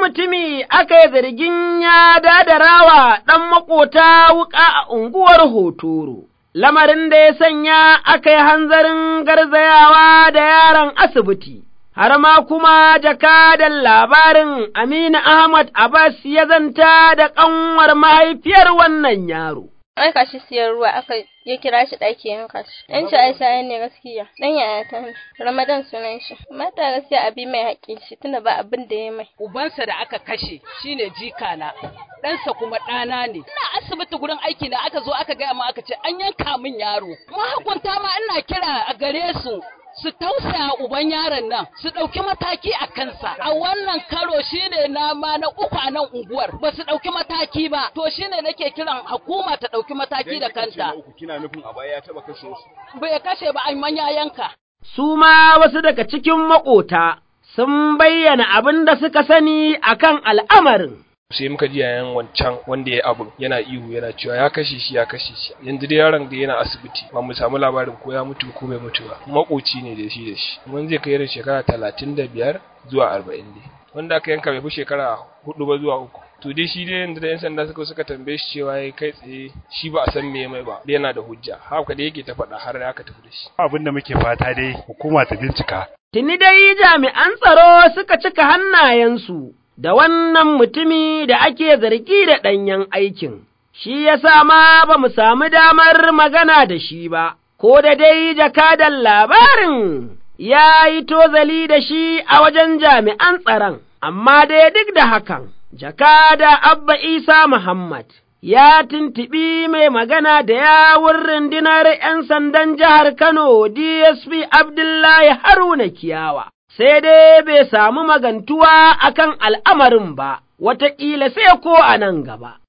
mutumi aka yi zargin ya dadarawa ɗan makota wuƙa a unguwar Hotoro, lamarin da ya sanya aka yi hanzarin garzayawa da yaron asibiti. Har ma kuma jakadan labarin Aminu Ahmad Abbas ya zanta da ƙanwar mahaifiyar wannan yaro. aika shi siyan ruwa aka ya kira shi ɗaki yanka shi ɗan shi aisha ne gaskiya ɗan yaya ta ne ramadan sunan shi mata gaskiya abi mai haƙƙin shi tunda ba abin da ya mai ubansa da aka kashe shine jika na ɗansa kuma ɗana ne ina asibiti gurin aiki na aka zo aka gaya ma aka ce an yanka min yaro mahukunta ma ina kira a gare su su tausaya uban yaron nan su ɗauki mataki a kansa a wannan karo shine na ma na uku a nan unguwar ba su ɗauki mataki ba to shine nake kiran hukuma ta ɗauki mataki da kanta kina nufin a baya ya taɓa kashe su bai kashe ba an manya yanka Su ma wasu daga cikin maƙota sun bayyana abin da suka sani akan al'amarin. sai muka ji yayan wancan wanda ya abin yana ihu yana cewa ya kashe shi ya kashe shi yanzu dai yaron da yana asibiti ba mu samu labarin ko ya mutu ko bai mutu ba makoci ne da shi da shi mun zai kai irin shekara talatin da biyar zuwa arba'in dai wanda aka yanka bai fi shekara hudu ba zuwa uku to dai shi dai yanzu da yan sanda suka suka tambaye shi cewa ya kai tsaye shi ba a san me mai ba dai yana da hujja haka da yake ta faɗa har aka tafi da shi abin da muke fata dai hukuma ta bincika Tuni dai jami'an tsaro suka cika hannayensu da wannan mutumi da ake zargi da ɗanyen aikin, shi ya sa ma ba mu sami damar magana da shi ba, ko da dai jakadan labarin ya yi tozali da shi a wajen jami'an tsaron, amma dai duk da hakan, jakada Abba Isa Muhammad. Ya tuntuɓi mai magana da yawun rundunar ’yan sandan jihar Kano DSP Abdullahi Haruna Kiyawa. sai dai bai samu magantuwa akan al'amarin ba, wataƙila sai ko a nan gaba.